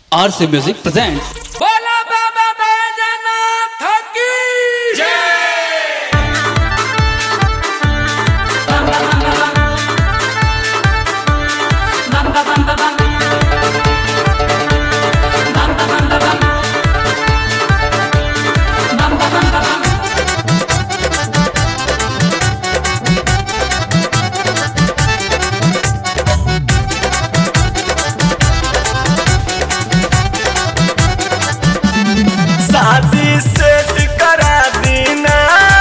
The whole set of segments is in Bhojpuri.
RC Music presents बोला बाबा बैजनाथ की शादी सेट करा दीना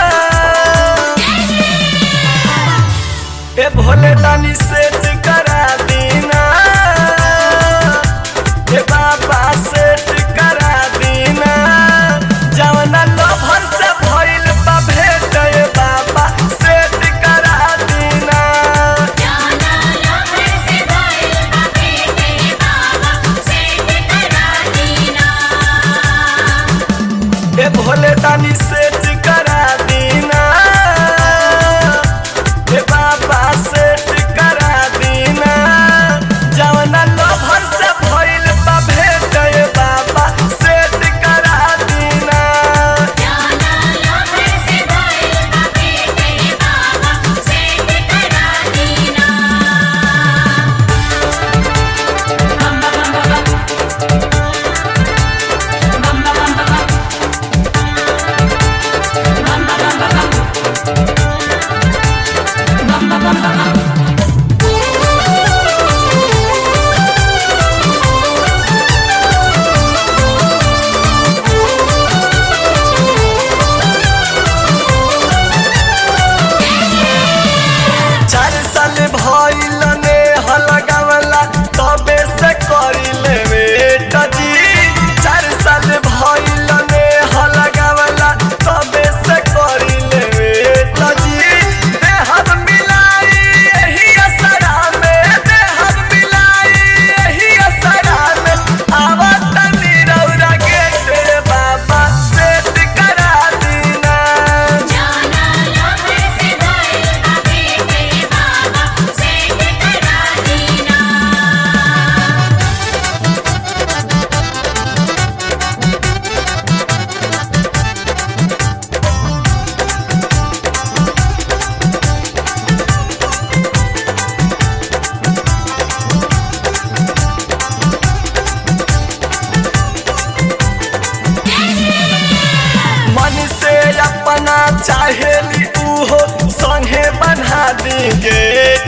ए भोले दानी सेट करा दीना ए बाबा सेट करा दीना जवना लोभर से भइल बा भेट ए बाबा सेट करा दीना ए भोले दानी सेट करा दीना ए बाबा सेट करा दीना जवना लोभर से भइल बा भेट ए बाबा सेट करा दीना चार साल भइल ने हलगावला तबे से करिले बेटा जी चार साल भइल ने हलगावला तबे से करिले बेटा जी देहर मिलाई एही असरा में देहर मिलाई एही असरा में आवत निरौरा गेट बाबा सेट करा दीना मन से अपना चाहेली उहो संगे बना देंगे